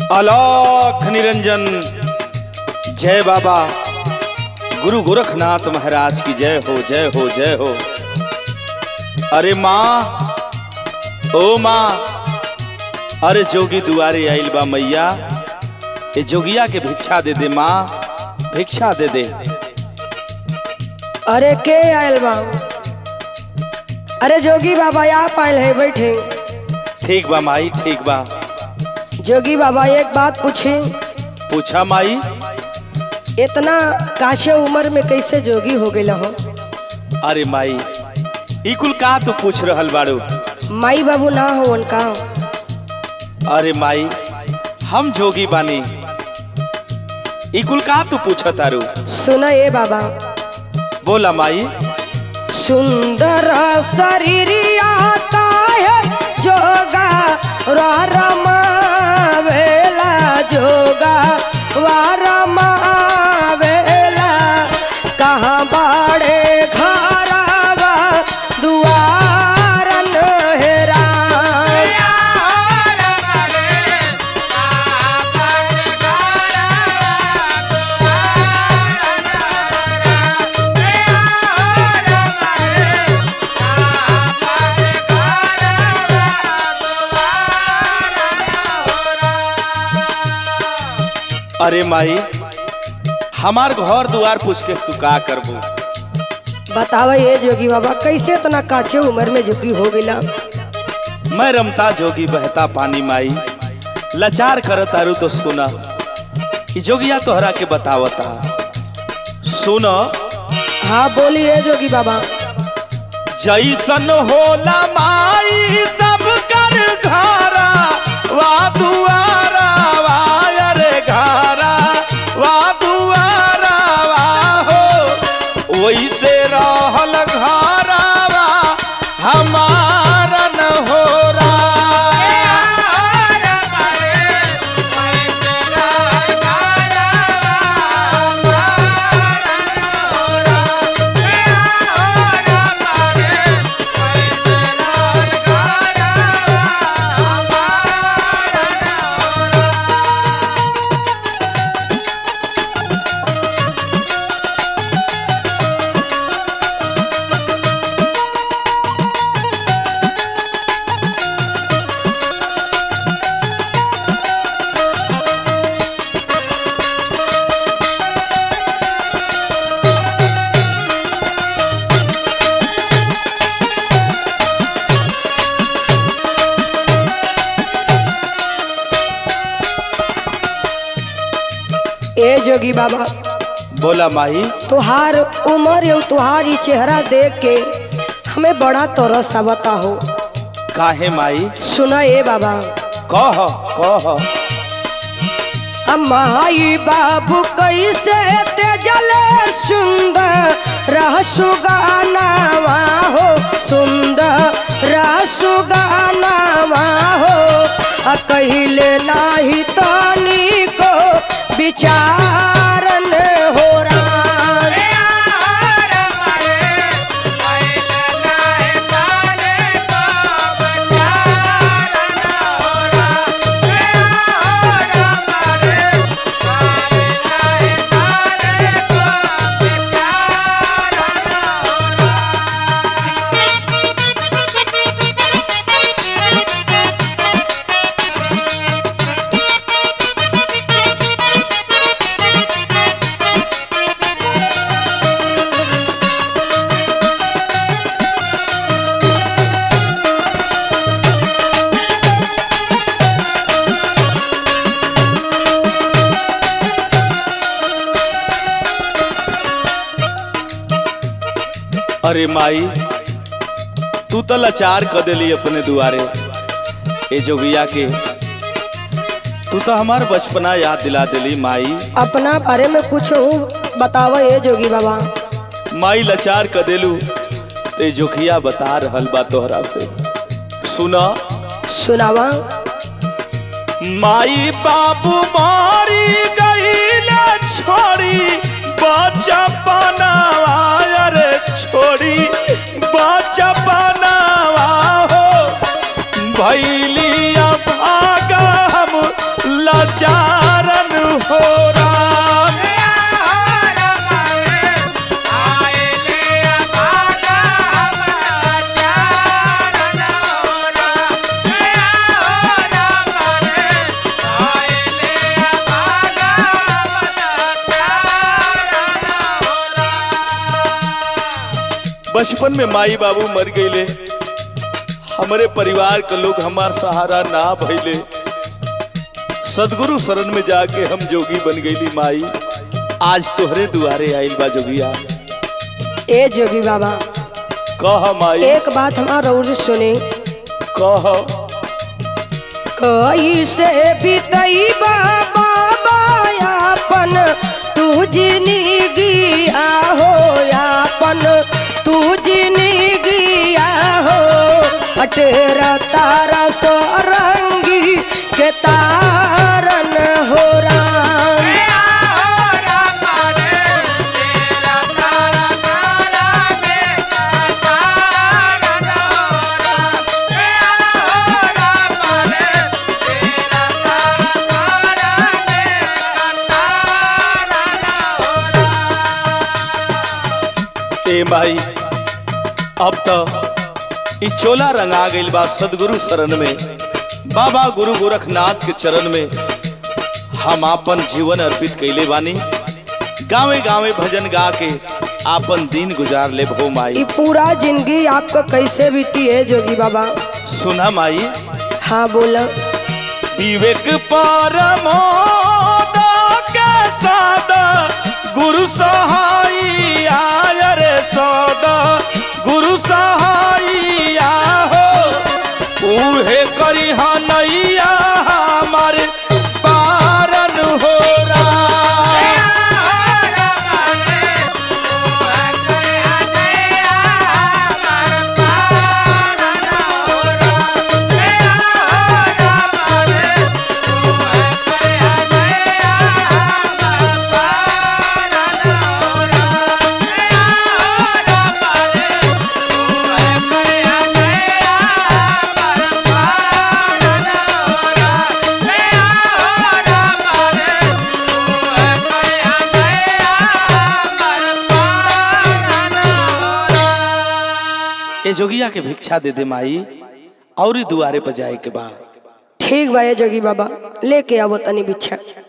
अलोक निरंजन जय बाबा गुरु गोरखनाथ महाराज की जय हो जय हो जय हो अरे माँ ओ माँ अरे जोगी दुआरे आइल बा मैया ए जोगिया के भिक्षा दे दे माँ भिक्षा दे दे अरे के आयल बा अरे जोगी बाबा आप आयल है बैठे ठीक बा माई ठीक बा जोगी बाबा एक बात पूछी पूछा माई इतना काशे उम्र में कैसे जोगी हो गए हो अरे माई ई कुल का तू पूछ रहल बाड़ू माई बाबू ना हो उनका अरे माई हम जोगी बानी ई कुल का तू पूछ तारू सुना ए बाबा बोला माई सुंदर शरीर आता है जोगा रमा वेला जोगा वारमा वेला कहाँ बाड़े घरवा दुआरन हेरा अरे माई हमार घर दुआर पूछ के तू का करबू बतावा ये जोगी बाबा कैसे इतना काचे उम्र में जोगी हो गया मैं रमता जोगी बहता पानी माई लाचार कर तारू तो सुना ई जोगिया तोहरा के बतावता सुन हाँ बोलिए जोगी बाबा जैसन होला माई सब कर घारा वा दुआरा वा अरे घारा वा दुआरा वा हो वैसे रहल घारा वा हमारा न हो ए जोगी बाबा बोला माही तुहार उम्र और तुहार ये चेहरा देख के हमें बड़ा तरस आवता हो काहे माई सुना ए बाबा कह कह माई बाबू कैसे तेजल सुंदर रह सुगानावा हो सुंदर रह सुगानावा हो आ कहिले नाही तनी को विचारन हो रान अरे माई तू तो लाचार कर देली अपने दुआरे ए जोगिया के तू तो हमार बचपना याद दिला देली माई अपना बारे में कुछ बतावा ये जोगी बाबा माई लाचार कर देलू ते जोगिया बता रहल बा तोहरा से सुना सुनावा माई बाबू मारी गईल छोड़ी बच्चा बनावा अरे छोड़ी बच्चा बनावा हो भैलिया भागा हम चारन हो राम बचपन में माई बाबू मर गईले हमारे परिवार के लोग हमार सहारा ना भइले सदगुरु शरण में जाके हम जोगी बन गईली माई आज तोहरे दुआरे आइल बा जोगिया ए जोगी बाबा कह माई एक बात हमारा और सुने कह कैसे बीतई बाबा अपन तू जिंदगी आहो यापन तू जिंदगी आहो अटेरा तारा सरंगी के तारन हो राम ए माई अब तो ई चोला रंगा गइल बा सदगुरु शरण में बाबा गुरु गोरखनाथ के चरण में हम आपन जीवन अर्पित कैले बानी गावे गावे भजन गा के आपन दिन गुजार ले भो माई ये पूरा जिंदगी आपका कैसे बीती है जोगी बाबा सुना माई हाँ बोला विवेक परमोद के सादा गुरु सहाई आय रे सदा गुरु सहाई हो उहे करी नैया हमारे पारन हो राम ए जोगिया के भिक्षा दे दे माई और दुआरे पर जाए के बा ठीक बा ये जोगी बाबा लेके आवो तनी बिच्छा